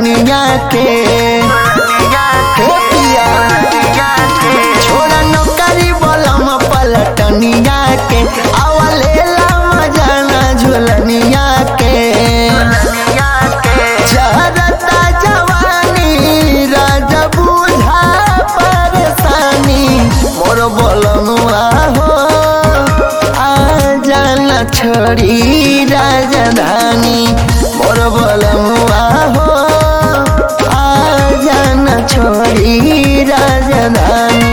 दुल्हनिया के हे पिया छोड़ा नौकरी बोलम पलटनिया के आवलेला मजाना झुलनिया के जहरता जवानी राजा बुझा परेशानी मोर बोलनुआ हो आ जाना छोड़ी राजधानी मोर बोलनुआ हो आ जाना छोड़ी राजधानी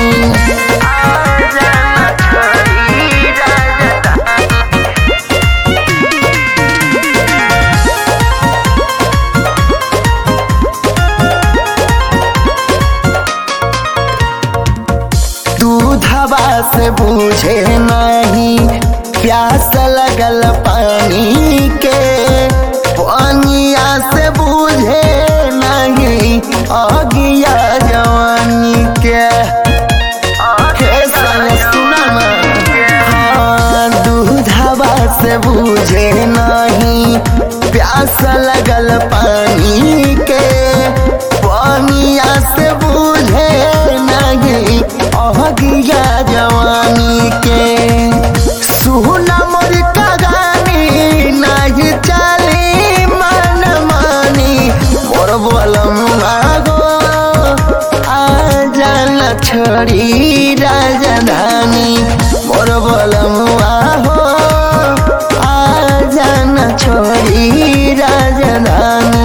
दूधवा से बूझे नहीं प्यास लगल पानी के पानिया से बूझे नहीं अगिया जवानी के हे साले सुना ना। हाँ, दूधवा से बूझे नहीं प्यास लगल पानी के पानिया से बूझे नहीं अहगिया जवानी के सुना मोर कगानी नहीं चली मन मानी मोर बोलम आगो आ जाना छोड़ी राजधानी मोर बोलम आहो आ जाना छोड़ी राजधानी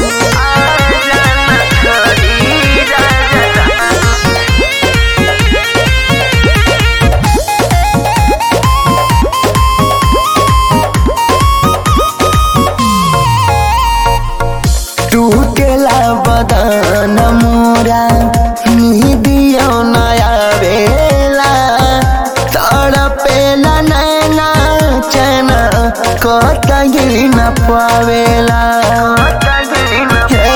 टूटेला बदन मोरा निदियो नया बेला तड़पेला नैना चना कतही न पावेला हे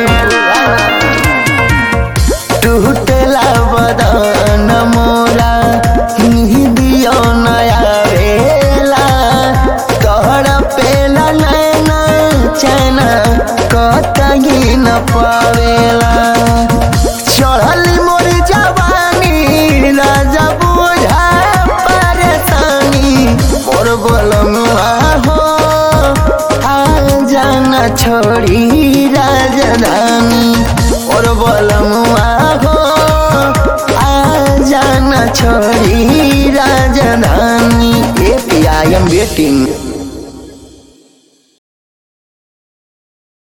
टूटेला बदन मोरा निदियो नया बेला तड़पेला नैना चना कतही न पावेला चढ़ल मोर जवानी राजा बुझा परेशानी मोर बोलमुआ हो आ जाना छोड़ी राजधानी मोर बोलमुआ हो आ जाना छोड़ी राजधानी ए पिया आई एम वेटिंग